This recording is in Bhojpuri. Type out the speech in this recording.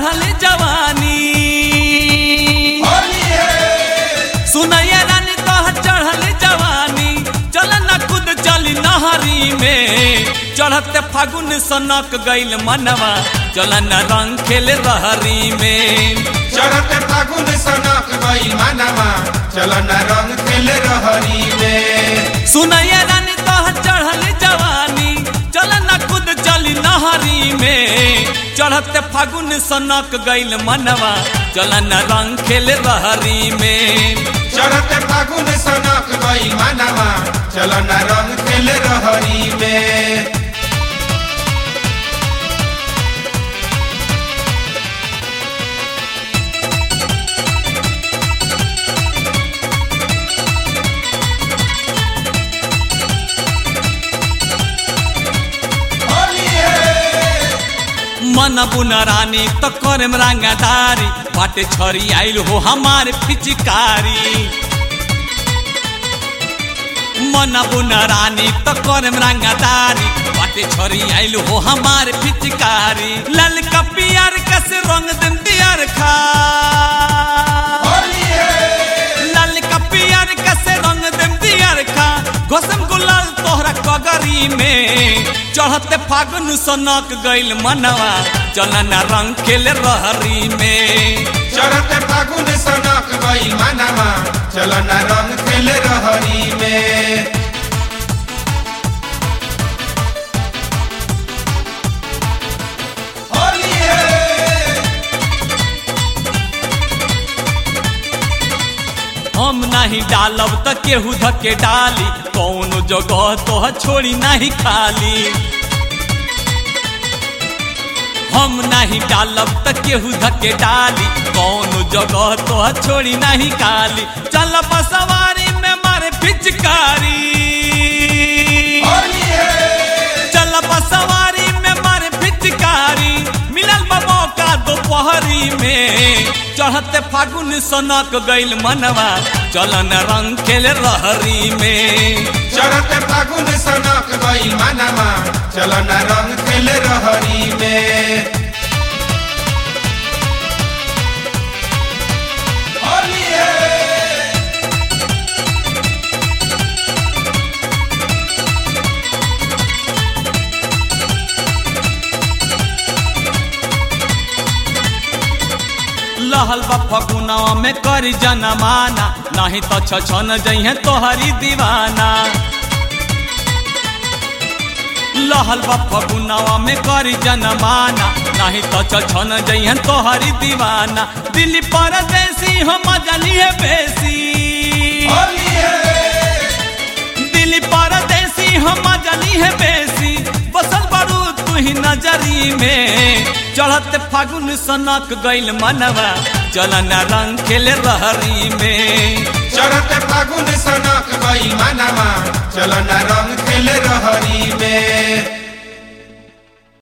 चढ़ल जवानी होली है सुनैया रानी तोहर चढ़ल जवानी चल न खुद चली नहरी में चढ़ते फागुन सनक गइल मनवा चल न रंग खेले रहरी में चढ़त फागुन सनक गई मानवा चल न रंग खेल रहरी में सुनैया रानी तोहर चढ़ल जवानी चल न खुद चली नहरी में चढ़ते फागुन सनक गइल मनवा चल न रंग खेले रहरी में चढ़त फागुन सनक गई मानवा चल न रंग खेल रहरी में होली है मन बुन रानी तो करम रंगदारी बाटे छरी आइल हो हमार पिचकारी मन बुन रानी तो करम रंगदारी बाटे छरी आइल हो हमार पिचकारी लाल का पियर कस रंग दिन दियर खा होली है लाल का पियर कस रंग दिन दियर खा गोसम गुलाल तोहरा कगरी में चढ़ते फागुन सनक गइल मनवा चलन रंग खेले रहरी में चढ़त फागुन सनक गई मानवा चल न रंग खेल रहरी में होली है हम नहीं डालब त केहू धके डाली कौनो जगह तो छोड़ी नहीं खाली हम नहीं डालब त केहू धके डाली कौनो जगह तो छोड़ी नहीं खाली चल सवारी में मारे पिचकारी होली है चल सवारी में मारे पिचकारी मिलल बा मौका दोपहरी में चढ़ते फागुन सनक गइल मनवा चलन रंग खेल रहरी में चढ़त फागुन सनक गई मानवा चल न रंग खेल रहरी में होली है लहल बा फगुनवा में करी जनमाना नहीं तो छछन जइहे तोहरी दीवाना लहल बा फगुनवा में करी जनमाना नहीं तो छछन जइहे तोहरी दीवाना दिल्ली परदेसी हम जलिए बेसी होली है दिल्ली परदेसी हम जली है बेसी बसल बड़ू तू ही नजरी में चढ़त फागुन सनक गइल मनवा चलन रंग खेले रहरी में चढ़त फागुन सनक गई मानवा चल न रंग खेल रहरी में